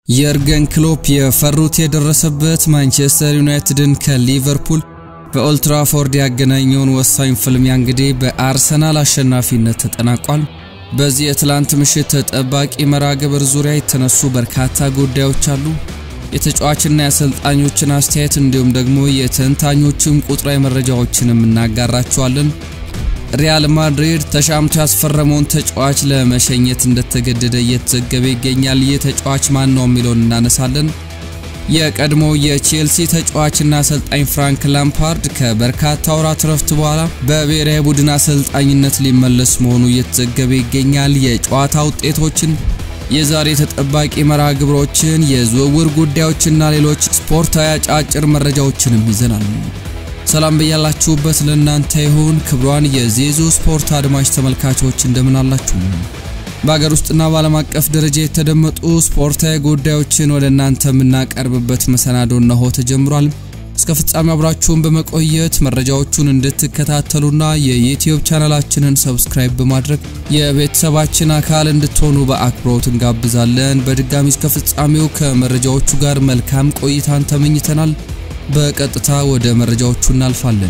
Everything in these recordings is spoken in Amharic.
የርገን ክሎፕ የፈሩት የደረሰበት ማንቸስተር ዩናይትድን ከሊቨርፑል በኦልትራፎርድ ያገናኘውን ወሳኝ ፍልሚያ እንግዲህ በአርሰናል አሸናፊነት ተጠናቋል። በዚህ የትላንት ምሽት ተጠባቂ መርሃ ግብር ዙሪያ የተነሱ በርካታ ጉዳዮች አሉ። የተጫዋችና የአሰልጣኞችን አስተያየት እንዲሁም ደግሞ የተንታኞችን ቁጥራዊ መረጃዎችንም እናጋራችኋለን። ሪያል ማድሪድ ተሻምቶ ያስፈረመውን ተጫዋች ለመሸኘት እንደተገደደ እየተዘገበ ይገኛል። ይህ ተጫዋች ማን ነው የሚለውን እናነሳለን። የቀድሞ የቼልሲ ተጫዋችና አሰልጣኝ ፍራንክ ላምፓርድ ከበርካታ ወራት ረፍት በኋላ በብሔራዊ ቡድን አሰልጣኝነት ሊመለስ መሆኑ እየተዘገበ ይገኛል። የጨዋታ ውጤቶችን፣ የዛሬ ተጠባቂ መርሃ ግብሮችን፣ የዝውውር ጉዳዮችና ሌሎች ስፖርታዊ አጫጭር መረጃዎችንም ይዘናል። ሰላም በያላችሁበት ለእናንተ ይሁን። ክብሯን የዜዞ ስፖርት አድማጭ ተመልካቾች እንደምን አላችሁ? በሀገር ውስጥና በዓለም አቀፍ ደረጃ የተደመጡ ስፖርታዊ ጉዳዮችን ወደ እናንተ የምናቀርብበት መሰናዶ እነሆ ተጀምሯል። እስከ ፍጻሜ አብራችሁን በመቆየት መረጃዎቹን እንድትከታተሉና የዩትዩብ ቻናላችንን ሰብስክራይብ በማድረግ የቤተሰባችን አካል እንድትሆኑ በአክብሮት እንጋብዛለን። በድጋሚ እስከ ፍጻሜው ከመረጃዎቹ ጋር መልካም ቆይታን ተመኝተናል። በቀጥታ ወደ መረጃዎቹ እናልፋለን።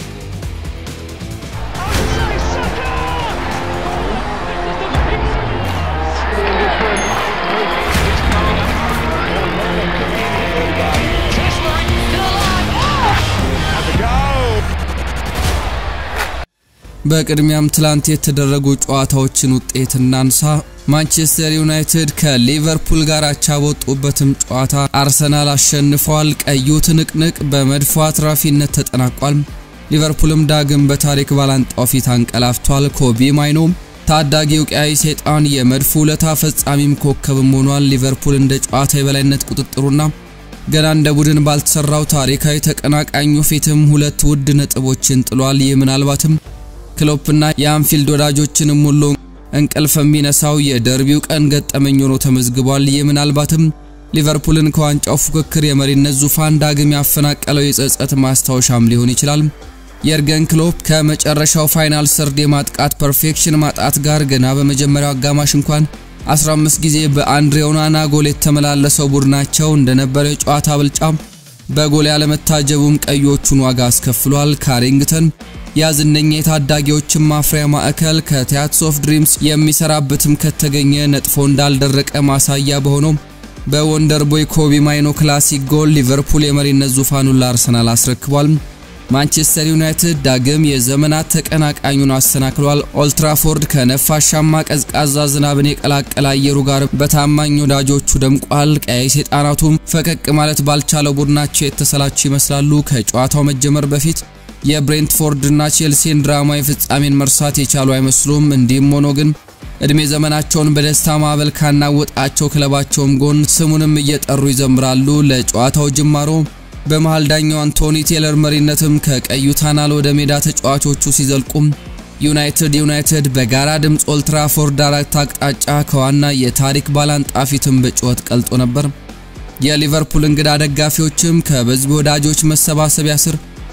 በቅድሚያም ትላንት የተደረጉ ጨዋታዎችን ውጤት እናንሳ። ማንቸስተር ዩናይትድ ከሊቨርፑል ጋር አቻ በወጡበትም ጨዋታ አርሰናል አሸንፏል። ቀዩ ትንቅንቅ በመድፎ አትራፊነት ተጠናቋል። ሊቨርፑልም ዳግም በታሪክ ባላንጣው ፊት አንቀላፍቷል። ኮቢ ማይኖም ታዳጊው ቀያይ ሰይጣን የመድፉ ውለታ ፈጻሚም ኮከብም ሆኗል። ሊቨርፑል እንደ ጨዋታ የበላይነት ቁጥጥሩና ገና እንደ ቡድን ባልተሰራው ታሪካዊ ተቀናቃኙ ፊትም ሁለት ውድ ነጥቦችን ጥሏል። ይህ ምናልባትም ክሎፕና የአንፊልድ ወዳጆችንም ሁሉ እንቅልፍ የሚነሳው የደርቢው ቀን ገጠመኝ ሆኖ ተመዝግቧል። ይህ ምናልባትም ሊቨርፑልን ከዋንጫው ፉክክር የመሪነት ዙፋን ዳግም ያፈናቀለው የጸጸት ማስታወሻም ሊሆን ይችላል። የርገን ክሎፕ ከመጨረሻው ፋይናል ሰርድ የማጥቃት ፐርፌክሽን ማጣት ጋር ገና በመጀመሪያው አጋማሽ እንኳን 15 ጊዜ በአንድሬ ኦናና ጎል የተመላለሰው ቡድናቸው እንደነበረው የጨዋታ ብልጫ በጎል ያለመታጀቡም ቀዮቹን ዋጋ አስከፍሏል። ካሪንግተን ያዝነኛ የታዳጊዎችን ማፍሪያ ማዕከል ከቲያትስ ኦፍ ድሪምስ የሚሰራበትም ከተገኘ ነጥፎ እንዳልደረቀ ማሳያ በሆነው በወንደር ቦይ ኮቢ ማይኖ ክላሲክ ጎል ሊቨርፑል የመሪነት ዙፋኑን ለአርሰናል አስረክቧል። ማንቸስተር ዩናይትድ ዳግም የዘመናት ተቀናቃኙን አሰናክሏል። ኦልትራፎርድ ከነፋሻማ ቀዝቃዛ ዝናብን የቀላቀለ አየሩ ጋር በታማኝ ወዳጆቹ ደምቋል። ቀያይ ሰይጣናቱም ፈቀቅ ማለት ባልቻለው ቡድናቸው የተሰላቹ ይመስላሉ። ከጨዋታው መጀመር በፊት የብሬንትፎርድና ቼልሲን ድራማዊ ፍጻሜን መርሳት የቻሉ አይመስሉም። እንዲህም ሆኖ ግን እድሜ ዘመናቸውን በደስታ ማዕበል ካናወጣቸው ክለባቸውም ጎን ስሙንም እየጠሩ ይዘምራሉ። ለጨዋታው ጅማሮ በመሃል ዳኛው አንቶኒ ቴለር መሪነትም ከቀዩ ታናል ወደ ሜዳ ተጫዋቾቹ ሲዘልቁም ዩናይትድ ዩናይትድ በጋራ ድምፅ ኦልትራፎርድ አራት አቅጣጫ ከዋና የታሪክ ባላንጣ ፊትም በጩኸት ቀልጦ ነበር። የሊቨርፑል እንግዳ ደጋፊዎችም ከበዝቢ ወዳጆች መሰባሰቢያ ስር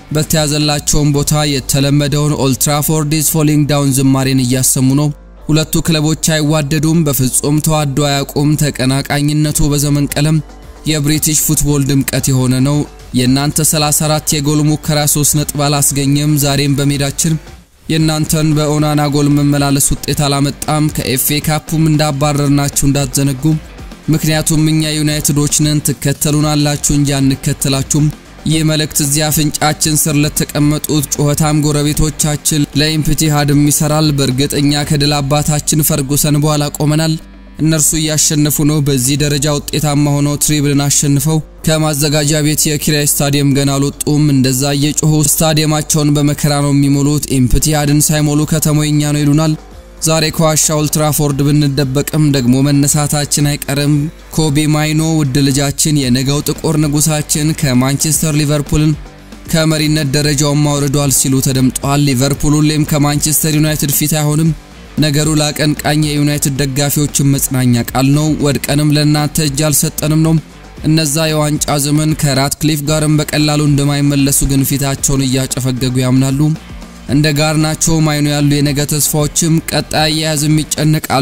በተያዘላቸውን ቦታ የተለመደውን ኦልትራፎርድ ኢዝ ፎሊንግ ዳውን ዝማሬን እያሰሙ ነው። ሁለቱ ክለቦች አይዋደዱም፣ በፍጹም ተዋዶ አያውቁም። ተቀናቃኝነቱ በዘመን ቀለም የብሪቲሽ ፉትቦል ድምቀት የሆነ ነው። የእናንተ 34 የጎል ሙከራ 3 ነጥብ አላስገኘም። ዛሬም በሜዳችን የእናንተን በኦናና ጎል መመላለስ ውጤት አላመጣም። ከኤፍኤ ካፑም እንዳባረርናችሁ እንዳትዘነጉ። ምክንያቱም እኛ ዩናይትዶች ነን፣ ትከተሉናላችሁ እንጂ አንከተላችሁም። ይህ መልእክት እዚያ አፍንጫችን ስር ለተቀመጡት ጩኸታም ጎረቤቶቻችን ለኢምፕቲሃድም ይሰራል። በእርግጥ እኛ ከድል አባታችን ፈርጉሰን በኋላ ቆመናል። እነርሱ እያሸነፉ ነው። በዚህ ደረጃ ውጤታማ ሆነው ትሪብልን አሸንፈው ከማዘጋጃ ቤት የኪራይ ስታዲየም ገና አልወጡም። እንደዛ እየጮሁ ስታዲየማቸውን በመከራ ነው የሚሞሉት። ኢምፕቲያድን ሳይሞሉ ከተማው የኛ ነው ይሉናል። ዛሬ ከዋሻ ኦልትራፎርድ ብንደበቅም ደግሞ መነሳታችን አይቀርም። ኮቢ ማይኖ ውድ ልጃችን፣ የነገው ጥቁር ንጉሳችን ከማንቸስተር ሊቨርፑልን ከመሪነት ደረጃውን ማውርዷል ሲሉ ተደምጧል። ሊቨርፑል ሁሌም ከማንቸስተር ዩናይትድ ፊት አይሆንም። ነገሩ ለአቀንቃኝ የዩናይትድ ደጋፊዎችን መጽናኛ ቃል ነው። ወድቀንም ለእናንተ እጅ አልሰጠንም ነው። እነዛ የዋንጫ ዘመን ከራትክሊፍ ጋርም በቀላሉ እንደማይመለሱ ግን ፊታቸውን እያጨፈገጉ ያምናሉ። እንደ ጋርናቾ ማይኖ ያሉ የነገ ተስፋዎችም ቀጣይ አያያዝም ይጨነቃሉ።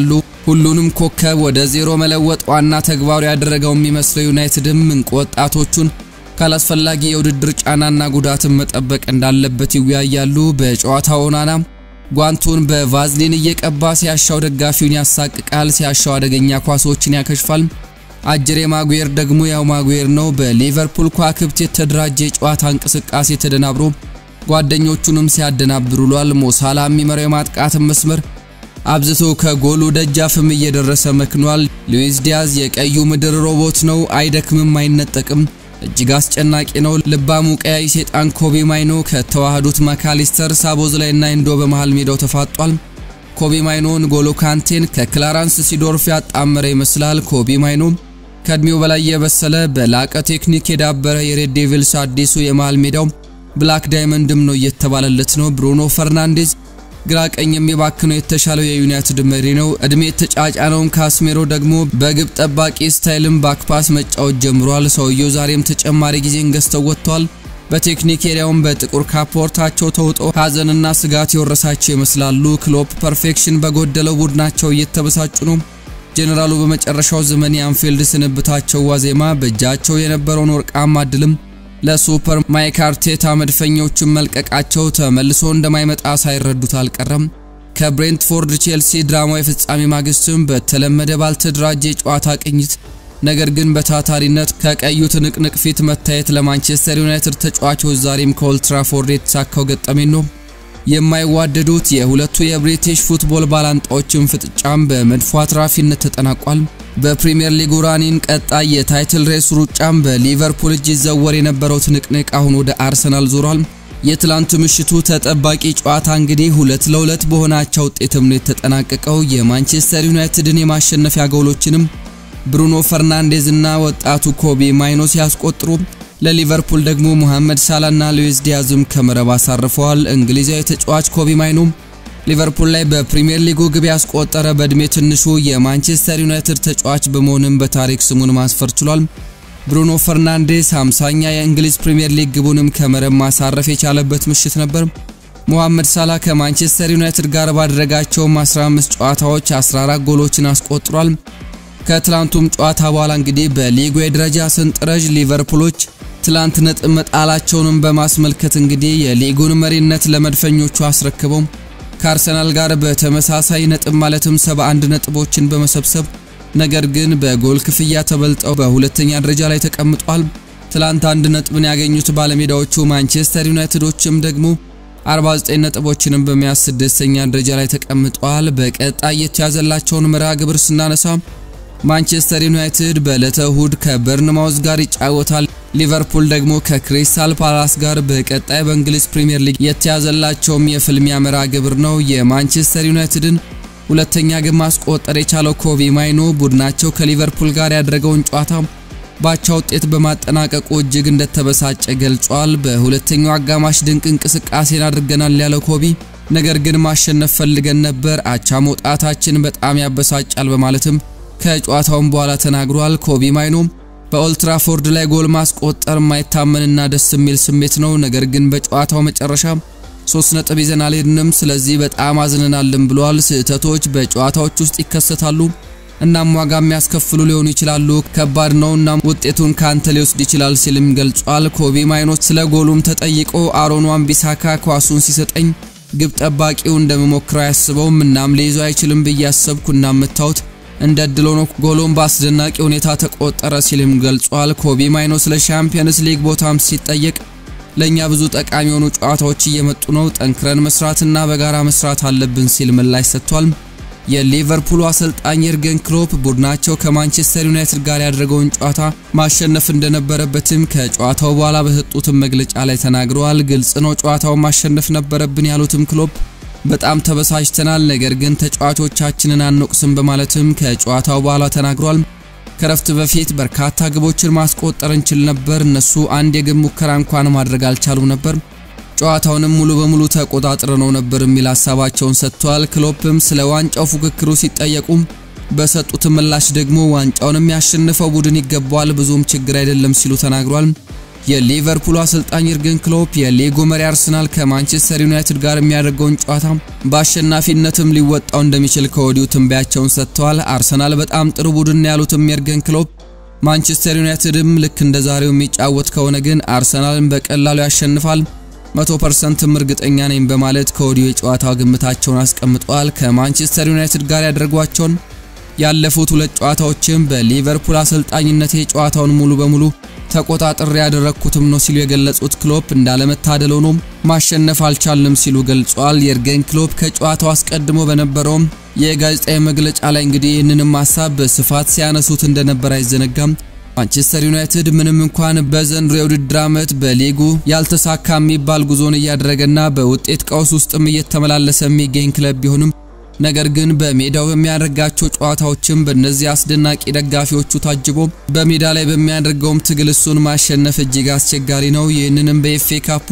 ሁሉንም ኮከብ ወደ ዜሮ መለወጥ ዋና ተግባሩ ያደረገው የሚመስለው ዩናይትድም እንቁ ወጣቶቹን ካላስፈላጊ የውድድር ጫናና ጉዳትን መጠበቅ እንዳለበት ይወያያሉ። በጨዋታው ኦናና ጓንቱን በቫዝሊን እየቀባ ሲያሻው ደጋፊውን ያሳቅቃል፣ ሲያሻው አደገኛ ኳሶችን ያከሽፋል። አጀሬ ማጉዌር ደግሞ ያው ማጉዌር ነው። በሊቨርፑል ኳክብት የተደራጀ የጨዋታ እንቅስቃሴ ተደናብሮ ጓደኞቹንም ሲያደናብር ውሏል። ሞሳላ የሚመራው የማጥቃትን መስመር አብዝቶ ከጎሉ ደጃፍም እየደረሰ መክኗል። ሉዊስ ዲያዝ የቀዩ ምድር ሮቦት ነው። አይደክምም፣ አይነጠቅም። እጅግ አስጨናቂ ነው። ልባሙ ቀያይ ሴጣን ኮቢ ማይኖ ከተዋህዱት ማካሊስተር ሳቦዝ ላይና ኢንዶ በመሃል ሜዳው ተፋጧል። ኮቢ ማይኖ ንጎሎ ካንቴን ከክላራንስ ሲዶርፍ ያጣመረ ይመስላል። ኮቢ ማይኖ ከእድሜው በላይ የበሰለ በላቀ ቴክኒክ የዳበረ የሬድ ዴቪልስ አዲሱ የመሃል ሜዳው ብላክ ዳይመንድም ነው እየተባለለት ነው። ብሩኖ ፈርናንዴዝ ግራ ቀኝ የሚባክነው የተሻለው የዩናይትድ መሪ ነው። እድሜ የተጫጫነውን ካስሜሮ ደግሞ በግብ ጠባቂ ስታይልም ባክፓስ መጫወት ጀምሯል። ሰውየው ዛሬም ተጨማሪ ጊዜን ገዝተው ወጥቷል። በቴክኒክ ኤሪያውን በጥቁር ካፖርታቸው ተውጠው ሀዘንና ስጋት የወረሳቸው ይመስላሉ። ክሎፕ ፐርፌክሽን በጎደለው ቡድናቸው እየተበሳጩ ነው። ጄኔራሉ በመጨረሻው ዘመን የአንፊልድ ስንብታቸው ዋዜማ በእጃቸው የነበረውን ወርቃማ ድልም ለሱፐር ማይክ አርቴታ መድፈኞችን መልቀቃቸው ተመልሶ እንደማይመጣ ሳይረዱት አልቀረም። ከብሬንትፎርድ ቼልሲ ድራማዊ ፍጻሜ ማግስትም በተለመደ ባልተደራጀ የጨዋታ ቅኝት ነገር ግን በታታሪነት ከቀዩ ትንቅንቅ ፊት መታየት ለማንቸስተር ዩናይትድ ተጫዋቾች ዛሬም ከኦልትራፎርድ የተሳካው ገጠመኝ ነው። የማይዋደዱት የሁለቱ የብሪቲሽ ፉትቦል ባላንጣዎችን ፍጥጫም በመድፎ አትራፊነት ተጠናቋል። በፕሪሚየር ሊጉ ራኒን ቀጣይ የታይትል ሬስ ሩጫም በሊቨርፑል እጅ ይዘወር የነበረው ትንቅንቅ አሁን ወደ አርሰናል ዞሯል። የትላንቱ ምሽቱ ተጠባቂ ጨዋታ እንግዲህ ሁለት ለሁለት በሆናቸው ውጤትም ነው የተጠናቀቀው። የማንቸስተር ዩናይትድን የማሸነፊያ ጎሎችንም ብሩኖ ፈርናንዴዝ እና ወጣቱ ኮቢ ማይኖ ሲያስቆጥሩ ለሊቨርፑል ደግሞ ሙሐመድ ሳላና ሉዊስ ዲያዝም ከመረብ አሳርፈዋል። እንግሊዛዊ ተጫዋች ኮቢ ማይኖ ሊቨርፑል ላይ በፕሪሚየር ሊጉ ግብ ያስቆጠረ በእድሜ ትንሹ የማንቸስተር ዩናይትድ ተጫዋች በመሆንም በታሪክ ስሙን ማስፈር ችሏል። ብሩኖ ፈርናንዴስ 50ኛ የእንግሊዝ ፕሪሚየር ሊግ ግቡንም ከመረብ ማሳረፍ የቻለበት ምሽት ነበር። ሙሐመድ ሳላ ከማንቸስተር ዩናይትድ ጋር ባደረጋቸውም 15 ጨዋታዎች 14 ጎሎችን አስቆጥሯል። ከትላንቱም ጨዋታ በኋላ እንግዲህ በሊጉ የደረጃ ሰንጠረዥ ሊቨርፑሎች ትላንት ነጥብ መጣላቸውንም በማስመልከት እንግዲህ የሊጉን መሪነት ለመድፈኞቹ አስረክበው ከአርሰናል ጋር በተመሳሳይ ነጥብ ማለትም 71 ነጥቦችን በመሰብሰብ ነገር ግን በጎል ክፍያ ተበልጠው በሁለተኛ ደረጃ ላይ ተቀምጧል። ትላንት አንድ ነጥብን ያገኙት ባለሜዳዎቹ ማንቸስተር ዩናይትዶችም ደግሞ 49 ነጥቦችንም በመያዝ ስድስተኛ ደረጃ ላይ ተቀምጧል። በቀጣይ የተያዘላቸውን መርሃ ግብር ስናነሳ ማንቸስተር ዩናይትድ በዕለተ እሁድ ከበርንማውዝ ጋር ይጫወታል። ሊቨርፑል ደግሞ ከክሪስታል ፓላስ ጋር በቀጣይ በእንግሊዝ ፕሪምየር ሊግ የተያዘላቸውም የፍልሚያ መርሃ ግብር ነው። የማንቸስተር ዩናይትድን ሁለተኛ ግብ ማስቆጠር የቻለው ኮቢ ማይኖ ቡድናቸው ከሊቨርፑል ጋር ያደረገውን ጨዋታ ባቻ ውጤት በማጠናቀቁ እጅግ እንደተበሳጨ ገልጿል። በሁለተኛው አጋማሽ ድንቅ እንቅስቃሴን አድርገናል ያለው ኮቢ ነገር ግን ማሸነፍ ፈልገን ነበር፣ አቻ መውጣታችን በጣም ያበሳጫል በማለትም ከጨዋታውም በኋላ ተናግሯል። ኮቢ ማይኖ በኦልትራፎርድ ላይ ጎል ማስቆጠር የማይታመንና ደስ የሚል ስሜት ነው። ነገር ግን በጨዋታው መጨረሻ ሶስት ነጥብ ይዘን አልሄድንም፣ ስለዚህ በጣም አዝነናልም ብሏል። ስህተቶች በጨዋታዎች ውስጥ ይከሰታሉ፣ እናም ዋጋ የሚያስከፍሉ ሊሆኑ ይችላሉ። ከባድ ነው፣ እናም ውጤቱን ካንተ ሊወስድ ይችላል ሲልም ገልጿል። ኮቢ ማይኖ ስለ ጎሉም ተጠይቆ አሮን wan-ቢሳካ ኳሱን ሲሰጠኝ ግብ ጠባቂው እንደምሞክረው አያስበውም፣ እናም ሊይዘው አይችልም ብዬ አሰብኩ፣ እናም መታወት እንደ እድል ሆኖ ጎሎን በአስደናቂ ሁኔታ ተቆጠረ ሲልም ገልጿል። ኮቢ ማይኖ ስለ ሻምፒየንስ ሊግ ቦታም ሲጠየቅ ለእኛ ብዙ ጠቃሚ የሆኑ ጨዋታዎች እየመጡ ነው፣ ጠንክረን መስራትና በጋራ መስራት አለብን ሲል ምላሽ ሰጥቷል። የሊቨርፑሉ አሰልጣኝ የርገን ክሎፕ ቡድናቸው ከማንቸስተር ዩናይትድ ጋር ያደረገውን ጨዋታ ማሸነፍ እንደነበረበትም ከጨዋታው በኋላ በሰጡትም መግለጫ ላይ ተናግረዋል። ግልጽ ነው ጨዋታውን ማሸነፍ ነበረብን ያሉትም ክሎፕ በጣም ተበሳጭተናል፣ ነገር ግን ተጫዋቾቻችንን አንወቅስም በማለትም ከጨዋታው በኋላ ተናግሯል። ከረፍት በፊት በርካታ ግቦችን ማስቆጠር እንችል ነበር፣ እነሱ አንድ የግብ ሙከራ እንኳን ማድረግ አልቻሉም ነበር፣ ጨዋታውንም ሙሉ በሙሉ ተቆጣጥረነው ነበር የሚል ሀሳባቸውን ሰጥተዋል። ክሎፕም ስለ ዋንጫው ፉክክሩ ሲጠየቁ በሰጡት ምላሽ ደግሞ ዋንጫውን የሚያሸንፈው ቡድን ይገባዋል፣ ብዙም ችግር አይደለም ሲሉ ተናግሯል። የሊቨርፑሉ አሰልጣኝ ይርገን ክሎፕ የሊጉ መሪ አርሰናል ከማንቸስተር ዩናይትድ ጋር የሚያደርገውን ጨዋታ በአሸናፊነትም ሊወጣው እንደሚችል ከወዲሁ ትንበያቸውን ሰጥተዋል። አርሰናል በጣም ጥሩ ቡድን ያሉትም የርገን ክሎፕ ማንቸስተር ዩናይትድም ልክ እንደ ዛሬው የሚጫወት ከሆነ ግን አርሰናልን በቀላሉ ያሸንፋል፣ 100%ም እርግጠኛ ነኝ በማለት ከወዲሁ የጨዋታው ግምታቸውን አስቀምጠዋል። ከማንቸስተር ዩናይትድ ጋር ያደረጓቸውን ያለፉት ሁለት ጨዋታዎችም በሊቨርፑል አሰልጣኝነቴ ጨዋታውን ሙሉ በሙሉ ተቆጣጥሬ ያደረግኩትም ነው ሲሉ የገለጹት ክሎፕ እንዳለመታደል ሆኖም ማሸነፍ አልቻልንም ሲሉ ገልጿል። የርገን ክሎፕ ከጨዋታው አስቀድሞ በነበረውም የጋዜጣዊ መግለጫ ላይ እንግዲህ ይህንንም ሀሳብ በስፋት ሲያነሱት እንደነበር አይዘነጋም። ማንቸስተር ዩናይትድ ምንም እንኳን በዘንድሮ የውድድር ዓመት በሊጉ ያልተሳካ የሚባል ጉዞን እያደረገና በውጤት ቀውስ ውስጥም እየተመላለሰ የሚገኝ ክለብ ቢሆንም ነገር ግን በሜዳው በሚያደርጋቸው ጨዋታዎችም በእነዚህ አስደናቂ ደጋፊዎቹ ታጅቦ በሜዳ ላይ በሚያደርገውም ትግል እሱን ማሸነፍ እጅግ አስቸጋሪ ነው። ይህንንም በኤፍኤ ካፑ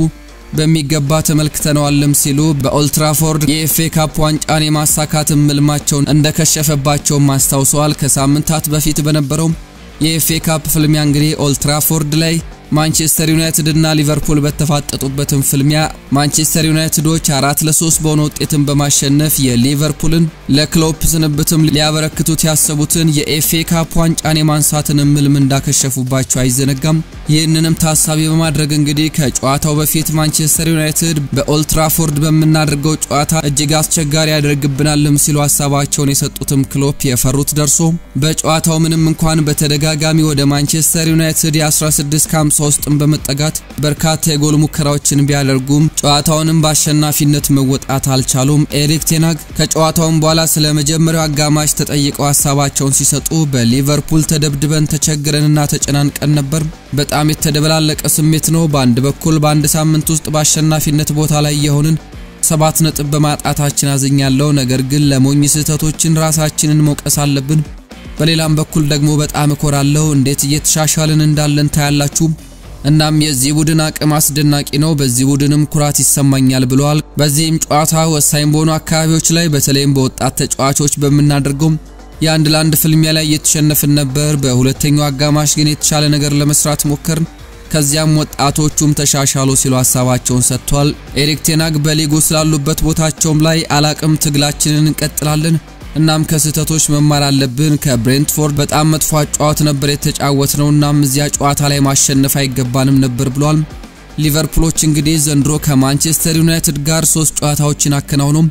በሚገባ ተመልክተነዋልም ሲሉ በኦልትራፎርድ የኤፍኤ ካፕ ዋንጫን የማሳካት ምልማቸውን እንደከሸፈባቸውም አስታውሰዋል። ከሳምንታት በፊት በነበረው የኤፍኤ ካፕ ፍልሚያ እንግዲህ ኦልትራፎርድ ላይ ማንቸስተር ዩናይትድ እና ሊቨርፑል በተፋጠጡበትም ፍልሚያ ማንቸስተር ዩናይትዶች አራት ለሶስት በሆነ ውጤትን በማሸነፍ የሊቨርፑልን ለክሎፕ ስንብትም ሊያበረክቱት ያሰቡትን የኤፍኤ ካፕ ዋንጫን የማንሳትን ምልም እንዳከሸፉባቸው አይዘነጋም። ይህንንም ታሳቢ በማድረግ እንግዲህ ከጨዋታው በፊት ማንቸስተር ዩናይትድ በኦልትራፎርድ በምናደርገው ጨዋታ እጅግ አስቸጋሪ ያደርግብናልም ሲሉ ሀሳባቸውን የሰጡትም ክሎፕ የፈሩት ደርሶ በጨዋታው ምንም እንኳን በተደጋጋሚ ወደ ማንቸስተር ዩናይትድ የ16 ከ50 ውስጥም በመጠጋት በርካታ የጎል ሙከራዎችን ቢያደርጉም ጨዋታውንም በአሸናፊነት መወጣት አልቻሉም። ኤሪክ ቴናግ ከጨዋታውም በኋላ ስለ መጀመሪያው አጋማሽ ተጠይቀው ሀሳባቸውን ሲሰጡ በሊቨርፑል ተደብድበን ተቸግረንና ተጨናንቀን ነበር። በጣም የተደበላለቀ ስሜት ነው። በአንድ በኩል በአንድ ሳምንት ውስጥ በአሸናፊነት ቦታ ላይ የሆንን ሰባት ነጥብ በማጣታችን አዝኛለሁ። ነገር ግን ለሞኝ ስህተቶችን ራሳችንን መውቀስ አለብን። በሌላም በኩል ደግሞ በጣም እኮራለሁ። እንዴት እየተሻሻልን እንዳለን ታያላችሁ። እናም የዚህ ቡድን አቅም አስደናቂ ነው። በዚህ ቡድንም ኩራት ይሰማኛል ብለዋል። በዚህም ጨዋታ ወሳኝ በሆኑ አካባቢዎች ላይ በተለይም በወጣት ተጫዋቾች በምናደርገው የአንድ ለአንድ ፍልሚያ ላይ እየተሸነፍን ነበር። በሁለተኛው አጋማሽ ግን የተሻለ ነገር ለመስራት ሞከርን። ከዚያም ወጣቶቹም ተሻሻሉ ሲሉ ሀሳባቸውን ሰጥቷል። ኤሪክ ቴናግ በሊጉ ስላሉበት ቦታቸውም ላይ አላቅም፣ ትግላችንን እንቀጥላለን እናም ከስህተቶች መማር አለብን። ከብሬንትፎርድ በጣም መጥፎ አጫዋት ነበር የተጫወት ነው። እናም እዚያ ጨዋታ ላይ ማሸነፍ አይገባንም ነበር ብሏል። ሊቨርፑሎች እንግዲህ ዘንድሮ ከማንቸስተር ዩናይትድ ጋር ሶስት ጨዋታዎችን አከናውነው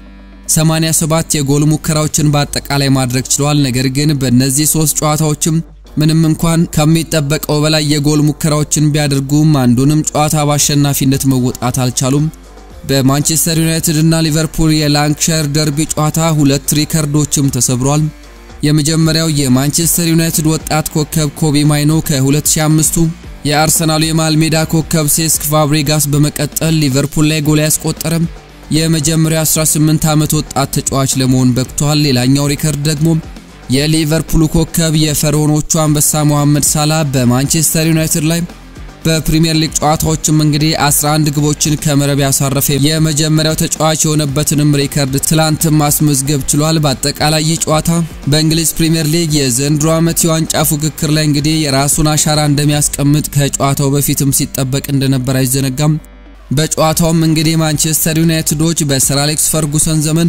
87 የጎል ሙከራዎችን በአጠቃላይ ማድረግ ችለዋል። ነገር ግን በእነዚህ ሶስት ጨዋታዎችም ምንም እንኳን ከሚጠበቀው በላይ የጎል ሙከራዎችን ቢያደርጉም አንዱንም ጨዋታ በአሸናፊነት መወጣት አልቻሉም። በማንቸስተር ዩናይትድ እና ሊቨርፑል የላንክሻየር ደርቢ ጨዋታ ሁለት ሪከርዶችም ተሰብሯል። የመጀመሪያው የማንቸስተር ዩናይትድ ወጣት ኮከብ ኮቢ ማይኖ ከ2005ቱ የአርሰናሉ የመሃል ሜዳ ኮከብ ሴስክ ፋብሪጋስ በመቀጠል ሊቨርፑል ላይ ጎል ያስቆጠረም የመጀመሪያው 18 ዓመት ወጣት ተጫዋች ለመሆን በቅቷል። ሌላኛው ሪከርድ ደግሞ የሊቨርፑሉ ኮከብ የፈርዖኖቹ አንበሳ መሐመድ ሳላ በማንቸስተር ዩናይትድ ላይ በፕሪሚየር ሊግ ጨዋታዎችም እንግዲህ 11 ግቦችን ከመረብ ያሳረፈ የመጀመሪያው ተጫዋች የሆነበትንም ሪከርድ ትላንትም ማስመዝገብ ችሏል። በአጠቃላይ ይህ ጨዋታ በእንግሊዝ ፕሪሚየር ሊግ የዘንድሮ ዓመት የዋንጫ ፉክክር ላይ እንግዲህ የራሱን አሻራ እንደሚያስቀምጥ ከጨዋታው በፊትም ሲጠበቅ እንደነበር አይዘነጋም። በጨዋታውም እንግዲህ ማንቸስተር ዩናይትዶች በሰር አሌክስ ፈርጉሰን ዘመን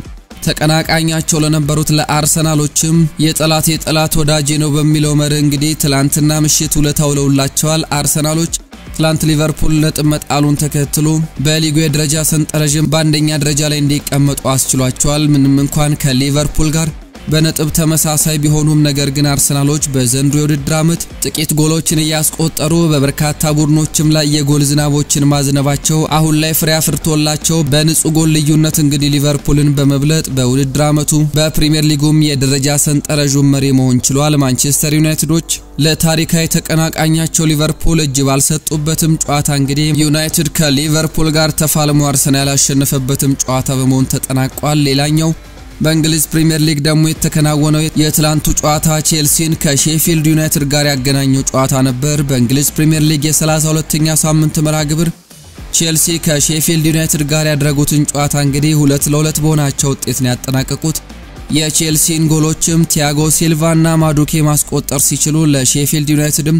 ተቀናቃኛቸው ለነበሩት ለአርሰናሎችም የጠላት የጠላት ወዳጄ ነው በሚለው መርህ እንግዲህ ትላንትና ምሽት ውለታ ውለውላቸዋል። አርሰናሎች ትላንት ሊቨርፑል ነጥብ መጣሉን ተከትሎ በሊጉ የደረጃ ሰንጠረዥም በአንደኛ ደረጃ ላይ እንዲቀመጡ አስችሏቸዋል። ምንም እንኳን ከሊቨርፑል ጋር በነጥብ ተመሳሳይ ቢሆኑም ነገር ግን አርሰናሎች በዘንድሮ የውድድር ዓመት ጥቂት ጎሎችን እያስቆጠሩ በበርካታ ቡድኖችም ላይ የጎል ዝናቦችን ማዝነባቸው አሁን ላይ ፍሬ አፍርቶላቸው በንጹህ ጎል ልዩነት እንግዲህ ሊቨርፑልን በመብለጥ በውድድር ዓመቱ በፕሪሚየር ሊጉም የደረጃ ሰንጠረዡን መሪ መሆን ችሏል። ማንቸስተር ዩናይትዶች ለታሪካዊ ተቀናቃኛቸው ሊቨርፑል እጅ ባልሰጡበትም ጨዋታ እንግዲህ ዩናይትድ ከሊቨርፑል ጋር ተፋልሞ አርሰናል ያሸነፈበትም ጨዋታ በመሆን ተጠናቋል። ሌላኛው በእንግሊዝ ፕሪምየር ሊግ ደግሞ የተከናወነው የትላንቱ ጨዋታ ቼልሲን ከሼፊልድ ዩናይትድ ጋር ያገናኘው ጨዋታ ነበር። በእንግሊዝ ፕሪምየር ሊግ የ32ኛ ሳምንት መርሃ ግብር ቼልሲ ከሼፊልድ ዩናይትድ ጋር ያደረጉትን ጨዋታ እንግዲህ ሁለት ለሁለት በሆናቸው ውጤት ነው ያጠናቀቁት። የቼልሲን ጎሎችም ቲያጎ ሲልቫ እና ማዱኬ ማስቆጠር ሲችሉ ለሼፊልድ ዩናይትድም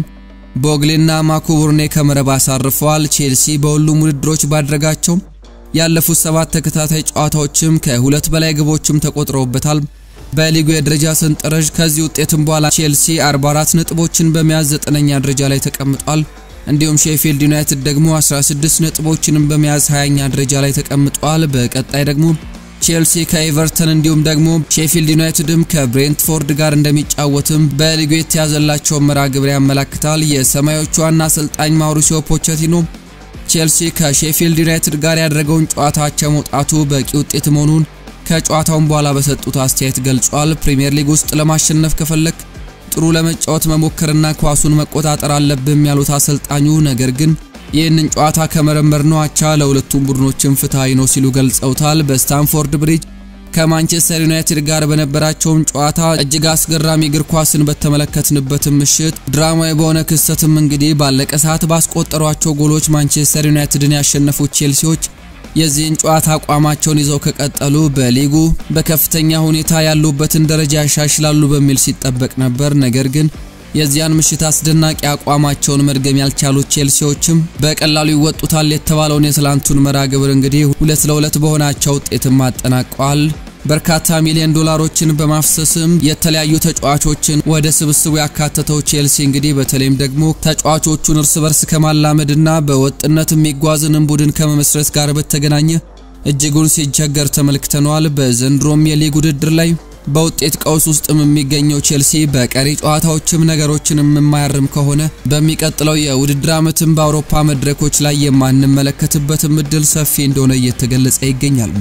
ቦግሌና ማኩቡርኔ ከመረብ አሳርፈዋል። ቼልሲ በሁሉም ውድድሮች ባደረጋቸው ያለፉት ሰባት ተከታታይ ጨዋታዎችም ከሁለት በላይ ግቦችም ተቆጥረውበታል። በሊጉ የደረጃ ሰንጠረዥ ከዚህ ውጤትም በኋላ ቼልሲ 44 ነጥቦችን በመያዝ ዘጠነኛ ደረጃ ላይ ተቀምጧል። እንዲሁም ሼፊልድ ዩናይትድ ደግሞ 16 ነጥቦችንም በመያዝ 20ኛ ደረጃ ላይ ተቀምጧል። በቀጣይ ደግሞ ቼልሲ ከኤቨርተን እንዲሁም ደግሞ ሼፊልድ ዩናይትድም ከብሬንትፎርድ ጋር እንደሚጫወትም በሊጉ የተያዘላቸው መርሃ ግብር ያመላክታል። የሰማዮቹ ዋና አሰልጣኝ ማውሪሲዮ ፖቼቲኖ ቼልሲ ከሼፊልድ ዩናይትድ ጋር ያደረገውን ጨዋታ አቻ መውጣቱ በቂ ውጤት መሆኑን ከጨዋታውን በኋላ በሰጡት አስተያየት ገልጿል። ፕሪሚየር ሊግ ውስጥ ለማሸነፍ ከፈለክ ጥሩ ለመጫወት መሞከርና ኳሱን መቆጣጠር አለብም ያሉት አሰልጣኙ ነገር ግን ይህንን ጨዋታ ከመረመር ነው አቻ ለሁለቱም ቡድኖችም ፍትሐዊ ነው ሲሉ ገልጸውታል። በስታንፎርድ ብሪጅ ከማንቸስተር ዩናይትድ ጋር በነበራቸውም ጨዋታ እጅግ አስገራሚ እግር ኳስን በተመለከትንበትም ምሽት ድራማዊ በሆነ ክስተትም እንግዲህ ባለቀ ሰዓት ባስቆጠሯቸው ጎሎች ማንቸስተር ዩናይትድን ያሸነፉት ቼልሲዎች የዚህን ጨዋታ አቋማቸውን ይዘው ከቀጠሉ በሊጉ በከፍተኛ ሁኔታ ያሉበትን ደረጃ ያሻሽላሉ በሚል ሲጠበቅ ነበር። ነገር ግን የዚያን ምሽት አስደናቂ አቋማቸውን መድገም ያልቻሉት ቼልሲዎችም በቀላሉ ይወጡታል የተባለውን የትላንቱን መርሃ ግብር እንግዲህ ሁለት ለሁለት በሆናቸው ውጤትም አጠናቀዋል። በርካታ ሚሊዮን ዶላሮችን በማፍሰስም የተለያዩ ተጫዋቾችን ወደ ስብስቡ ያካተተው ቼልሲ እንግዲህ በተለይም ደግሞ ተጫዋቾቹን እርስ በርስ ከማላመድና በወጥነት የሚጓዝንም ቡድን ከመመስረት ጋር በተገናኘ እጅጉን ሲቸገር ተመልክተነዋል። በዘንድሮም የሊግ ውድድር ላይ በውጤት ቀውስ ውስጥም የሚገኘው ቼልሲ በቀሪ ጨዋታዎችም ነገሮችን የማያርም ከሆነ በሚቀጥለው የውድድር ዓመትም በአውሮፓ መድረኮች ላይ የማንመለከትበትም እድል ሰፊ እንደሆነ እየተገለጸ ይገኛል።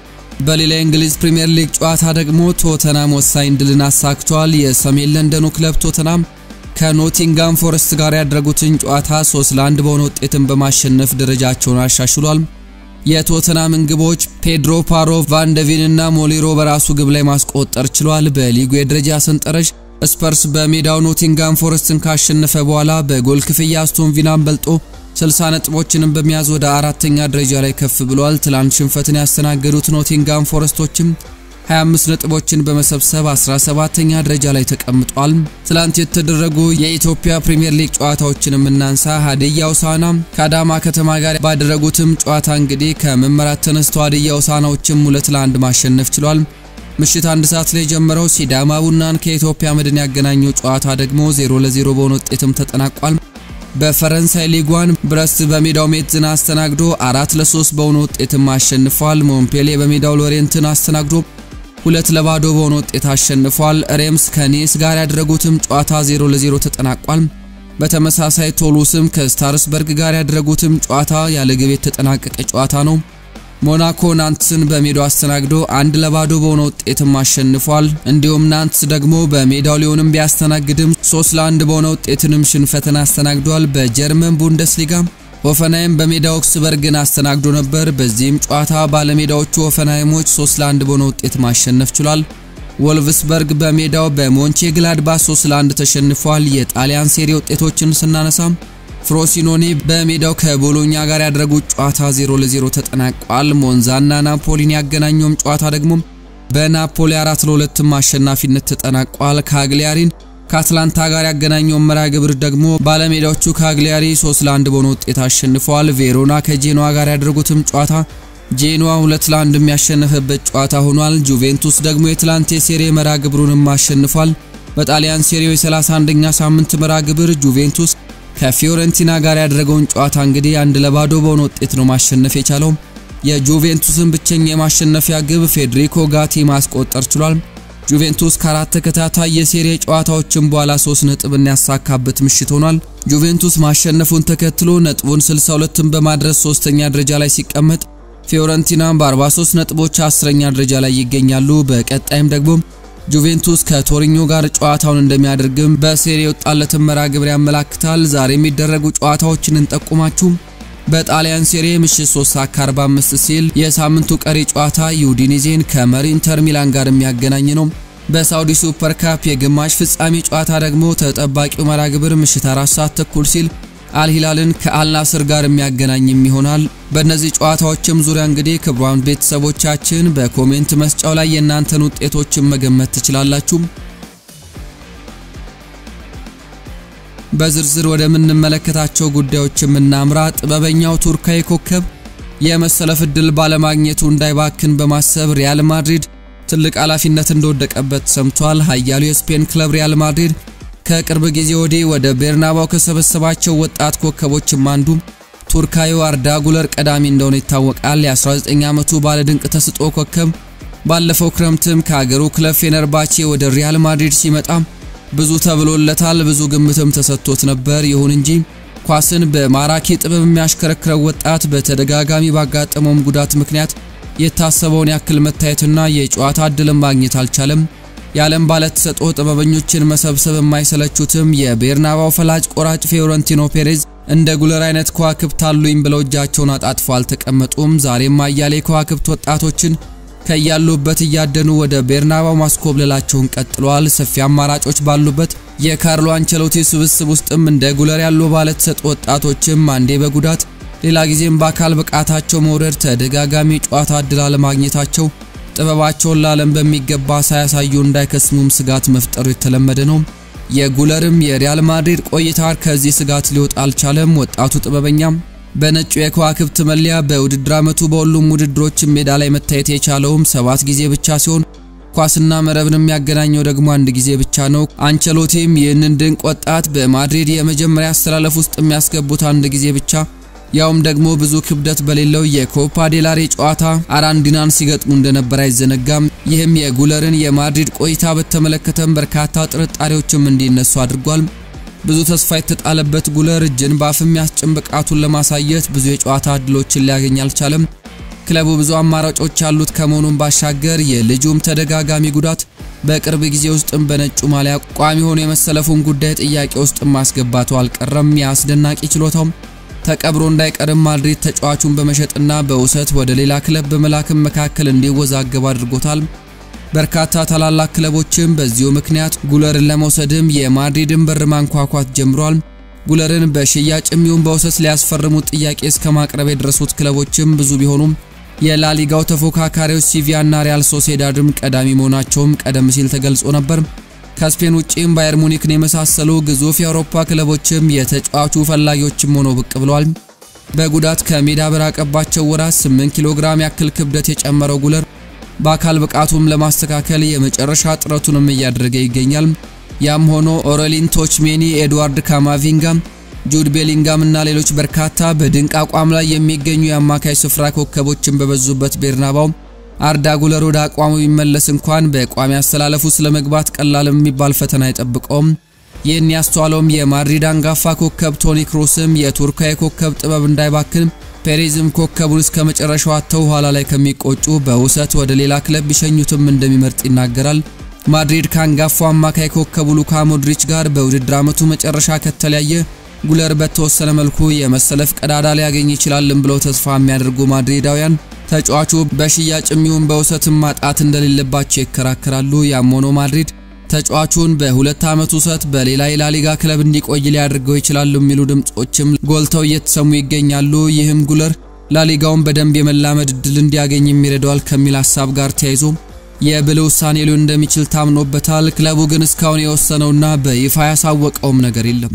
በሌላ የእንግሊዝ ፕሪምየር ሊግ ጨዋታ ደግሞ ቶተናም ወሳኝ ድልን አሳክቷል። የሰሜን ለንደኑ ክለብ ቶተናም ከኖቲንጋም ፎረስት ጋር ያደረጉትን ጨዋታ 3 ለ1 በሆነ ውጤትን በማሸነፍ ደረጃቸውን አሻሽሏል። የቶተናምን ግቦች ፔድሮ ፓሮ፣ ቫንደቪን እና ሞሊሮ በራሱ ግብ ላይ ማስቆጠር ችሏል። በሊጉ የደረጃ ሰንጠረዥ ስፐርስ በሜዳው ኖቲንጋም ፎረስትን ካሸነፈ በኋላ በጎል ክፍያ አስቶን ቪላን በልጦ 60 ነጥቦችንም በመያዝ ወደ አራተኛ ደረጃ ላይ ከፍ ብሏል። ትላንት ሽንፈትን ያስተናገዱት ኖቲንጋም ፎረስቶችም 25 ነጥቦችን በመሰብሰብ 17ኛ ደረጃ ላይ ተቀምጧል። ትላንት የተደረጉ የኢትዮጵያ ፕሪሚየር ሊግ ጨዋታዎችን የምናንሳ ሀዲያ ሆሳዕና ከአዳማ ከተማ ጋር ባደረጉትም ጨዋታ እንግዲህ ከመመራት ተነስተው ሀዲያ ሆሳዕናዎችም ሁለት ለአንድ ማሸነፍ ችሏል። ምሽት አንድ ሰዓት ላይ ጀምረው ሲዳማ ቡናን ከኢትዮጵያ መድን ያገናኘው ጨዋታ ደግሞ 0 ለ0 በሆነ ውጤትም ተጠናቋል። በፈረንሳይ ሊጓን ብረስት በሜዳው ሜትዝን አስተናግዶ አራት ለሶስት በሆነ ውጤትም አሸንፏል። ሞንፔሌ በሜዳው ሎሬንትን አስተናግዶ ሁለት ለባዶ በሆነ ውጤት አሸንፏል። ሬምስ ከኒስ ጋር ያደረጉትም ጨዋታ 0 ለ0 ተጠናቋል። በተመሳሳይ ቶሉስም ከስታርስበርግ ጋር ያደረጉትም ጨዋታ ያለ ግብ የተጠናቀቀ ጨዋታ ነው። ሞናኮ ናንትስን በሜዳው አስተናግዶ አንድ ለባዶ በሆነ ውጤትም አሸንፏል። እንዲሁም ናንትስ ደግሞ በሜዳው ሊሆንም ቢያስተናግድም ሶስት ለአንድ በሆነ ውጤትንም ሽንፈትን አስተናግዷል። በጀርመን ቡንደስሊጋ ሆፈንሃይም በሜዳው ኦክስበርግን አስተናግዶ ነበር። በዚህም ጨዋታ ባለሜዳዎቹ ሆፈንሃይሞች 3 ለ1 በሆነ ውጤት ማሸነፍ ችሏል። ወልቭስበርግ በሜዳው በሞንቼ ግላድባ 3 ለ1 ተሸንፏል። የጣሊያን ሴሪ ውጤቶችን ስናነሳም ፍሮሲኖኒ በሜዳው ከቦሎኛ ጋር ያደረጉት ጨዋታ 0 ለ0 ተጠናቋል። ሞንዛና ናፖሊን ያገናኘውም ጨዋታ ደግሞ በናፖሊ 4 ለ2 አሸናፊነት ተጠናቋል። ካግሊያሪን ከአትላንታ ጋር ያገናኘው መርሃ ግብር ደግሞ ባለሜዳዎቹ ካግሊያሪ 3 ለ1 በሆነ ውጤት አሸንፈዋል። ቬሮና ከጄኖዋ ጋር ያደረጉትም ጨዋታ ጄኖዋ 2 ለ1 የሚያሸነፈበት ጨዋታ ሆኗል። ጁቬንቱስ ደግሞ የትላንት የሴሪ መርሃ ግብሩንም አሸንፏል። በጣሊያን ሴሪው የ31ኛ ሳምንት መርሃ ግብር ጁቬንቱስ ከፊዮረንቲና ጋር ያደረገውን ጨዋታ እንግዲህ አንድ ለባዶ በሆነ ውጤት ነው ማሸነፍ የቻለው። የጁቬንቱስን ብቸኛ የማሸነፊያ ግብ ፌዴሪኮ ጋቲ ማስቆጠር ችሏል። ጁቬንቱስ ከአራት ተከታታይ የሴሪ ጨዋታዎችን በኋላ 3 ነጥብን ያሳካበት ምሽት ሆኗል። ጁቬንቱስ ማሸነፉን ተከትሎ ነጥቡን 62ን በማድረስ ሶስተኛ ደረጃ ላይ ሲቀመጥ ፊዮረንቲና በ43 ነጥቦች አስረኛ ደረጃ ላይ ይገኛሉ። በቀጣይም ደግሞ ጁቬንቱስ ከቶሪኞ ጋር ጨዋታውን እንደሚያደርግም በሴሪ የወጣለትን መርሃ ግብር ያመላክታል። ዛሬ የሚደረጉ ጨዋታዎችን እንጠቁማችሁ። በጣሊያን ሴሪ ምሽት 3 ሰዓት ከ45 ሲል የሳምንቱ ቀሪ ጨዋታ ዩዲኒዜን ከመሪ ኢንተር ሚላን ጋር የሚያገናኝ ነው። በሳውዲ ሱፐር ካፕ የግማሽ ፍጻሜ ጨዋታ ደግሞ ተጠባቂው መርሃ ግብር ምሽት 4 ሰዓት ተኩል ሲል አልሂላልን ከአልናስር ጋር የሚያገናኝም ይሆናል። በእነዚህ ጨዋታዎችም ዙሪያ እንግዲህ ክቡራን ቤተሰቦቻችን በኮሜንት መስጫው ላይ የእናንተን ውጤቶችን መገመት ትችላላችሁ። በዝርዝር ወደምንመለከታቸው ጉዳዮች የምናምራ ጥበበኛው ቱርካዊ ኮከብ የመሰለፍ ዕድል ባለማግኘቱ እንዳይባክን በማሰብ ሪያል ማድሪድ ትልቅ ኃላፊነት እንደወደቀበት ሰምቷል። ኃያሉ የስፔን ክለብ ሪያል ማድሪድ ከቅርብ ጊዜ ወዲህ ወደ ቤርናባው ከሰበሰባቸው ወጣት ኮከቦችም አንዱ ቱርካዊው አርዳ ጉለር ቀዳሚ እንደሆነ ይታወቃል። የ19 ዓመቱ ባለድንቅ ተስጦ ኮከብ ባለፈው ክረምትም ከአገሩ ክለብ ፌነርባቼ ወደ ሪያል ማድሪድ ሲመጣ ብዙ ተብሎለታል፣ ብዙ ግምትም ተሰጥቶት ነበር። ይሁን እንጂ ኳስን በማራኪ ጥበብ የሚያሽከረክረው ወጣት በተደጋጋሚ ባጋጠመውም ጉዳት ምክንያት የታሰበውን ያክል መታየትና የጨዋታ እድልን ማግኘት አልቻለም። የዓለም ባለተሰጥኦ ጥበበኞችን መሰብሰብ የማይሰለቹትም የቤርናባው ፈላጭ ቆራጭ ፊዮረንቲኖ ፔሬዝ እንደ ጉለር አይነት ከዋክብት አሉኝ ብለው እጃቸውን አጣጥፈው አልተቀመጡም። ዛሬም አያሌ ከዋክብት ወጣቶችን ከያሉበት እያደኑ ወደ ቤርናባው ማስኮብለላቸውን ቀጥለዋል። ሰፊ አማራጮች ባሉበት የካርሎ አንቸሎቲ ስብስብ ውስጥም እንደ ጉለር ያሉ ባለተሰጥኦ ወጣቶችም አንዴ በጉዳት ሌላ ጊዜም በአካል ብቃታቸው መውረድ ተደጋጋሚ ጨዋታ እድል አለማግኘታቸው ጥበባቸውን ለዓለም በሚገባ ሳያሳዩ እንዳይከስሙም ስጋት መፍጠሩ የተለመደ ነው። የጉለርም የሪያል ማድሪድ ቆይታ ከዚህ ስጋት ሊወጣ አልቻለም። ወጣቱ ጥበበኛም በነጩ የከዋክብት መለያ በውድድር ዓመቱ በሁሉም ውድድሮች ሜዳ ላይ መታየት የቻለውም ሰባት ጊዜ ብቻ ሲሆን ኳስና መረብን የሚያገናኘው ደግሞ አንድ ጊዜ ብቻ ነው። አንቸሎቲም ይህንን ድንቅ ወጣት በማድሪድ የመጀመሪያ አስተላለፍ ውስጥ የሚያስገቡት አንድ ጊዜ ብቻ ያውም ደግሞ ብዙ ክብደት በሌለው የኮፓ ዴላሬ ጨዋታ አራንዲናን ሲገጥሙ እንደነበር አይዘነጋም። ይህም የጉለርን የማድሪድ ቆይታ በተመለከተም በርካታ ጥርጣሬዎችም እንዲነሱ አድርጓል። ብዙ ተስፋ የተጣለበት ጉለር እጅን በአፍ የሚያስጭን ብቃቱን ለማሳየት ብዙ የጨዋታ እድሎችን ሊያገኝ አልቻለም። ክለቡ ብዙ አማራጮች ያሉት ከመሆኑም ባሻገር የልጁም ተደጋጋሚ ጉዳት በቅርብ ጊዜ ውስጥም በነጩ ማሊያ ቋሚ ሆኖ የመሰለፉን ጉዳይ ጥያቄ ውስጥ ማስገባቱ አልቀረም። የአስደናቂ ችሎታውም ተቀብሮ እንዳይቀርም ማድሪድ ተጫዋቹን በመሸጥና በውሰት ወደ ሌላ ክለብ በመላክም መካከል እንዲወዛገብ አድርጎታል። በርካታ ታላላቅ ክለቦችም በዚሁ ምክንያት ጉለርን ለመውሰድም የማድሪድን በር ማንኳኳት ጀምሯል። ጉለርን በሽያጭ የሚሆን በውሰት ሊያስፈርሙት ጥያቄ እስከ ማቅረብ የደረሱት ክለቦችም ብዙ ቢሆኑም የላሊጋው ተፎካካሪዎች ሲቪያና ሪያል ሶሴዳድም ቀዳሚ መሆናቸውም ቀደም ሲል ተገልጾ ነበር። ከስፔን ውጪም ባየር ሙኒክን የመሳሰሉ ግዙፍ የአውሮፓ ክለቦችም የተጫዋቹ ፈላጊዎችም ሆነው ብቅ ብለዋል። በጉዳት ከሜዳ በራቀባቸው ወራት 8 ኪሎ ግራም ያክል ክብደት የጨመረው ጉለር በአካል ብቃቱም ለማስተካከል የመጨረሻ ጥረቱንም እያደረገ ይገኛል። ያም ሆኖ ኦሬሊን ቶችሜኒ፣ ኤድዋርድ ካማቪንጋም፣ ጁድ ቤሊንጋም እና ሌሎች በርካታ በድንቅ አቋም ላይ የሚገኙ የአማካይ ስፍራ ኮከቦችን በበዙበት ቤርናባው አርዳ ጉለር ወደ አቋሙ ቢመለስ እንኳን በቋሚ አስተላለፉ ስለመግባት ቀላል የሚባል ፈተና አይጠብቀውም። ይህን ያስተዋለውም የማድሪድ አንጋፋ ኮከብ ቶኒ ክሮስም የቱርካዊ ኮከብ ጥበብ እንዳይባክን ፔሬዝም ኮከቡን እስከ መጨረሻው አጥተው ኋላ ላይ ከሚቆጩ በውሰት ወደ ሌላ ክለብ ቢሸኙትም እንደሚመርጥ ይናገራል። ማድሪድ ከአንጋፋው አማካይ ኮከቡ ሉካ ሞድሪች ጋር በውድድር ዓመቱ መጨረሻ ከተለያየ ጉለር በተወሰነ መልኩ የመሰለፍ ቀዳዳ ሊያገኝ ይችላልም ብለው ተስፋ የሚያደርጉ ማድሪዳውያን ተጫዋቹ በሽያጭ የሚሆን በውሰትም ማጣት እንደሌለባቸው ይከራከራሉ። ያም ሆኖ ማድሪድ ተጫዋቹን በሁለት ዓመት ውሰት በሌላ የላሊጋ ክለብ እንዲቆይ ሊያደርገው ይችላሉ የሚሉ ድምጾችም ጎልተው እየተሰሙ ይገኛሉ። ይህም ጉለር ላሊጋውን በደንብ የመላመድ እድል እንዲያገኝ የሚረዳዋል ከሚል ሀሳብ ጋር ተያይዞ የብልህ ውሳኔ ሊሆን እንደሚችል ታምኖበታል። ክለቡ ግን እስካሁን የወሰነውና በይፋ ያሳወቀውም ነገር የለም።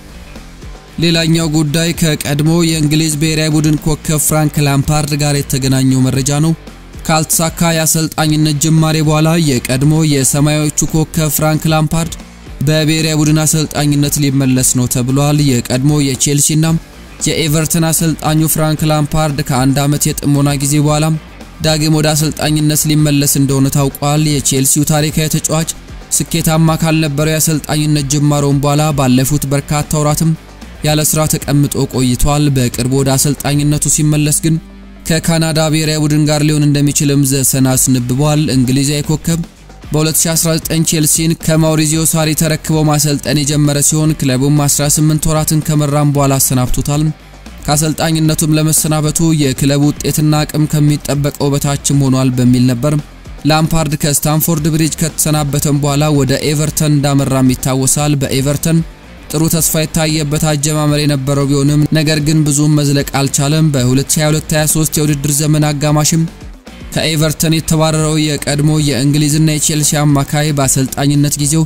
ሌላኛው ጉዳይ ከቀድሞ የእንግሊዝ ብሔራዊ ቡድን ኮከብ ፍራንክ ላምፓርድ ጋር የተገናኘው መረጃ ነው። ካልተሳካ የአሰልጣኝነት ጅማሬ በኋላ የቀድሞ የሰማያዊዎቹ ኮከብ ፍራንክ ላምፓርድ በብሔራዊ ቡድን አሰልጣኝነት ሊመለስ ነው ተብሏል። የቀድሞ የቼልሲና የኤቨርተን አሰልጣኙ ፍራንክ ላምፓርድ ከአንድ ዓመት የጥሞና ጊዜ በኋላ ዳግም ወደ አሰልጣኝነት ሊመለስ እንደሆነ ታውቋል። የቼልሲው ታሪካዊ ተጫዋች ስኬታማ ካልነበረው የአሰልጣኝነት ጅማሮውን በኋላ ባለፉት በርካታ ወራትም ያለ ስራ ተቀምጦ ቆይቷል። በቅርቡ ወደ አሰልጣኝነቱ ሲመለስ ግን ከካናዳ ብሔራዊ ቡድን ጋር ሊሆን እንደሚችልም ዘሰን አስነብቧል። እንግሊዛዊ ኮከብ በ2019 ቼልሲን ከማውሪዚዮ ሳሪ ተረክበው ማሰልጠን የጀመረ ሲሆን ክለቡም 18 ወራትን ከመራም በኋላ አሰናብቶታል። ከአሰልጣኝነቱም ለመሰናበቱ የክለቡ ውጤትና አቅም ከሚጠበቀው በታችም ሆኗል በሚል ነበር ላምፓርድ ከስታንፎርድ ብሪጅ ከተሰናበተም በኋላ ወደ ኤቨርተን እንዳመራም ይታወሳል። በኤቨርተን ጥሩ ተስፋ የታየበት አጀማመር የነበረው ቢሆንም ነገር ግን ብዙም መዝለቅ አልቻለም። በ2022/23 የውድድር ዘመን አጋማሽም ከኤቨርተን የተባረረው የቀድሞ የእንግሊዝና የቼልሲ አማካይ በአሰልጣኝነት ጊዜው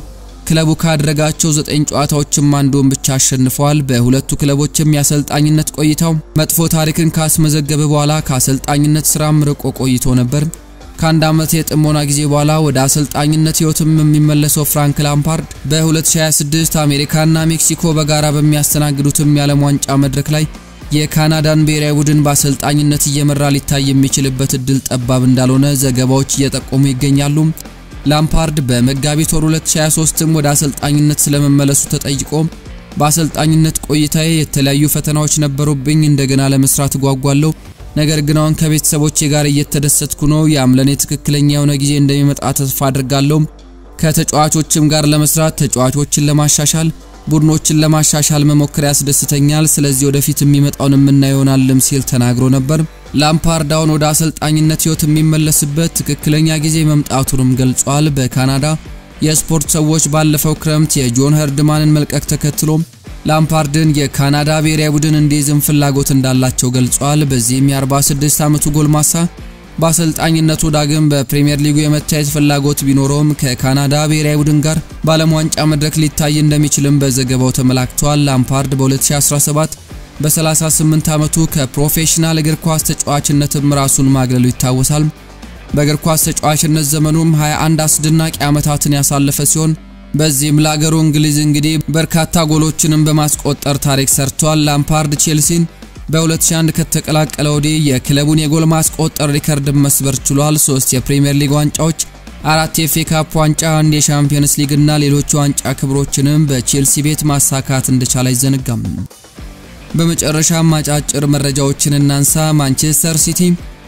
ክለቡ ካደረጋቸው ዘጠኝ ጨዋታዎችም አንዱን ብቻ አሸንፈዋል። በሁለቱ ክለቦችም የአሰልጣኝነት ቆይታው መጥፎ ታሪክን ካስመዘገበ በኋላ ከአሰልጣኝነት ስራም ርቆ ቆይቶ ነበር። ከአንድ ዓመት የጥሞና ጊዜ በኋላ ወደ አሰልጣኝነት ህይወትም የሚመለሰው ፍራንክ ላምፓርድ በ2026 አሜሪካና ሜክሲኮ በጋራ በሚያስተናግዱትም የዓለም ዋንጫ መድረክ ላይ የካናዳን ብሔራዊ ቡድን በአሰልጣኝነት እየመራ ሊታይ የሚችልበት እድል ጠባብ እንዳልሆነ ዘገባዎች እየጠቆሙ ይገኛሉ። ላምፓርድ በመጋቢት ወር 2023ም ወደ አሰልጣኝነት ስለመመለሱ ተጠይቆ በአሰልጣኝነት ቆይታዬ የተለያዩ ፈተናዎች ነበሩብኝ፣ እንደገና ለመስራት እጓጓለሁ ነገር ግን አሁን ከቤተሰቦቼ ጋር እየተደሰትኩ ነው። ያም ለኔ ትክክለኛ የሆነ ጊዜ እንደሚመጣ ተስፋ አድርጋለሁ። ከተጫዋቾችም ጋር ለመስራት ተጫዋቾችን ለማሻሻል ቡድኖችን ለማሻሻል መሞከር ያስደስተኛል። ስለዚህ ወደፊት የሚመጣውን የምናየው ይሆናልም ሲል ተናግሮ ነበር። ላምፓርድ አሁን ወደ አሰልጣኝነት ህይወት የሚመለስበት ትክክለኛ ጊዜ መምጣቱንም ገልጿል። በካናዳ የስፖርት ሰዎች ባለፈው ክረምት የጆን ሄርድማንን መልቀቅ ተከትሎ ላምፓርድን የካናዳ ብሔራዊ ቡድን እንዲይዝም ፍላጎት እንዳላቸው ገልጿል። በዚህም የ46 ዓመቱ ጎልማሳ በአሰልጣኝነቱ ዳግም በፕሪሚየር ሊጉ የመታየት ፍላጎት ቢኖረውም ከካናዳ ብሔራዊ ቡድን ጋር በዓለም ዋንጫ መድረክ ሊታይ እንደሚችልም በዘገባው ተመላክቷል። ላምፓርድ በ2017 በ38 ዓመቱ ከፕሮፌሽናል እግር ኳስ ተጫዋችነትም ራሱን ማግለሉ ይታወሳል። በእግር ኳስ ተጫዋችነት ዘመኑም 21 አስደናቂ ዓመታትን ያሳለፈ ሲሆን በዚህም ለአገሩ እንግሊዝ እንግዲህ በርካታ ጎሎችንም በማስቆጠር ታሪክ ሰርቷል። ላምፓርድ ቼልሲን በ2001 ከተቀላቀለ ወዲህ የክለቡን የጎል ማስቆጠር ሪከርድ መስበር ችሏል። ሶስት የፕሪሚየር ሊግ ዋንጫዎች፣ አራት የኤፍኤ ካፕ ዋንጫ፣ አንድ የሻምፒየንስ ሊግ እና ሌሎች ዋንጫ ክብሮችንም በቼልሲ ቤት ማሳካት እንደቻለ አይዘነጋም። በመጨረሻም አጫጭር መረጃዎችን እናንሳ። ማንቸስተር ሲቲ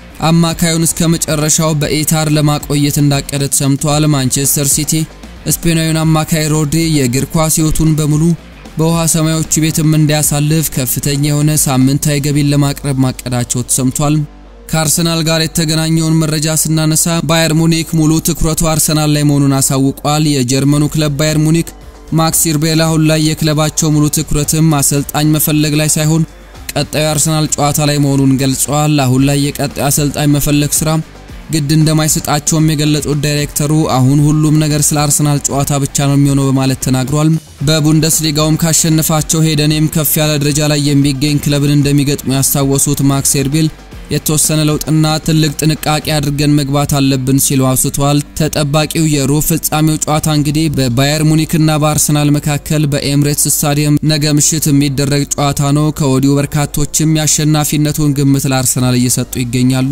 አማካዩን እስከ መጨረሻው በኢታር ለማቆየት እንዳቀደ ተሰምቷል። ማንቸስተር ሲቲ ስፔናዊውን አማካይ ሮድሪ የእግር ኳስ ሕይወቱን በሙሉ በውሃ ሰማዮቹ ቤትም እንዲያሳልፍ ከፍተኛ የሆነ ሳምንታዊ ገቢን ለማቅረብ ማቀዳቸው ተሰምቷል። ከአርሰናል ጋር የተገናኘውን መረጃ ስናነሳ ባየር ሙኒክ ሙሉ ትኩረቱ አርሰናል ላይ መሆኑን አሳውቋል። የጀርመኑ ክለብ ባየር ሙኒክ ማክስ ኢርቤል አሁን ላይ የክለባቸው ሙሉ ትኩረትም አሰልጣኝ መፈለግ ላይ ሳይሆን ቀጣዩ አርሰናል ጨዋታ ላይ መሆኑን ገልጸዋል። አሁን ላይ የቀጣዩ አሰልጣኝ መፈለግ ስራ ግድ እንደማይሰጣቸውም የገለጹት ዳይሬክተሩ አሁን ሁሉም ነገር ስለ አርሰናል ጨዋታ ብቻ ነው የሚሆነው በማለት ተናግሯል። በቡንደስሊጋውም ካሸነፋቸው ሄደኔም ከፍ ያለ ደረጃ ላይ የሚገኝ ክለብን እንደሚገጥሙ ያስታወሱት ማክስ ኤርቤል የተወሰነ ለውጥና ትልቅ ጥንቃቄ አድርገን መግባት አለብን ሲሉ አውስተዋል። ተጠባቂው የሩብ ፍጻሜው ጨዋታ እንግዲህ በባየር ሙኒክና በአርሰናል መካከል በኤምሬትስ ስታዲየም ነገ ምሽት የሚደረግ ጨዋታ ነው። ከወዲሁ በርካቶችም የአሸናፊነቱን ግምት ለአርሰናል እየሰጡ ይገኛሉ።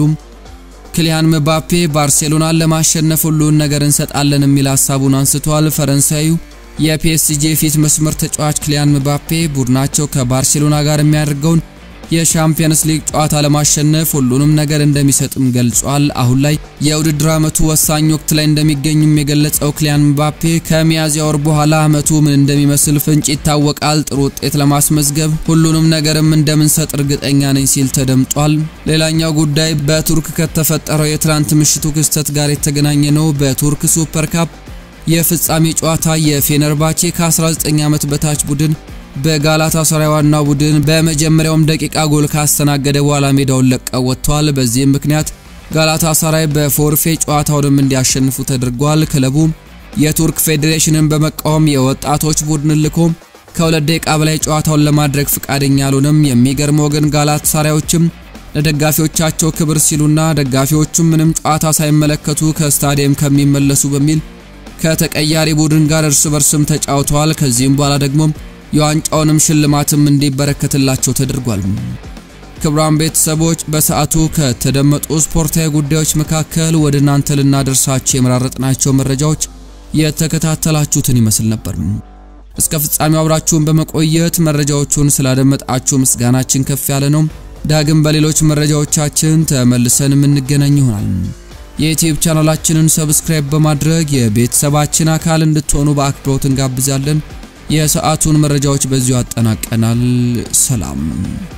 ክሊያን ምባፔ ባርሴሎናን ለማሸነፍ ሁሉን ነገር እንሰጣለን የሚል ሀሳቡን አንስቷል። ፈረንሳዩ የፒኤስጂ የፊት መስመር ተጫዋች ክሊያን ምባፔ ቡድናቸው ከባርሴሎና ጋር የሚያደርገውን የሻምፒየንስ ሊግ ጨዋታ ለማሸነፍ ሁሉንም ነገር እንደሚሰጥም ገልጿል። አሁን ላይ የውድድር ዓመቱ ወሳኝ ወቅት ላይ እንደሚገኙም የገለጸው ክሊያን ምባፔ ከሚያዝያ ወር በኋላ ዓመቱ ምን እንደሚመስል ፍንጭ ይታወቃል። ጥሩ ውጤት ለማስመዝገብ ሁሉንም ነገርም እንደምንሰጥ እርግጠኛ ነኝ ሲል ተደምጧል። ሌላኛው ጉዳይ በቱርክ ከተፈጠረው የትናንት ምሽቱ ክስተት ጋር የተገናኘ ነው። በቱርክ ሱፐር ካፕ የፍጻሜ ጨዋታ የፌነርባቼ ከ19 ዓመት በታች ቡድን በጋላታ ሰራይ ዋናው ቡድን በመጀመሪያውም ደቂቃ ጎል ካስተናገደ በኋላ ሜዳውን ለቀው ወጥተዋል። በዚህም ምክንያት ጋላታ ሰራይ በፎርፌ ጨዋታውንም እንዲያሸንፉ ተደርጓል። ክለቡ የቱርክ ፌዴሬሽንን በመቃወም የወጣቶች ቡድን ልኮ ከሁለት ደቂቃ በላይ ጨዋታውን ለማድረግ ፍቃደኛ አልሆነም። የሚገርመው ግን ጋላታ ሰራዮችም ለደጋፊዎቻቸው ክብር ሲሉና ደጋፊዎቹም ምንም ጨዋታ ሳይመለከቱ ከስታዲየም ከሚመለሱ በሚል ከተቀያሪ ቡድን ጋር እርስ በርስም ተጫውተዋል። ከዚህም በኋላ ደግሞ የዋንጫውንም ሽልማትም እንዲበረከትላቸው ተደርጓል። ክቡራን ቤተሰቦች በሰዓቱ ከተደመጡ ስፖርታዊ ጉዳዮች መካከል ወደ እናንተ ልናደርሳቸው የመራረጥናቸው መረጃዎች የተከታተላችሁትን ይመስል ነበር። እስከ ፍጻሜው አብራችሁን በመቆየት መረጃዎቹን ስላደመጣችሁ ምስጋናችን ከፍ ያለ ነው። ዳግም በሌሎች መረጃዎቻችን ተመልሰን የምንገናኝ ይሆናል። የዩቲዩብ ቻናላችንን ሰብስክራይብ በማድረግ የቤተሰባችን አካል እንድትሆኑ በአክብሮት እንጋብዛለን። የሰዓቱን መረጃዎች በዚሁ አጠናቀናል። ሰላም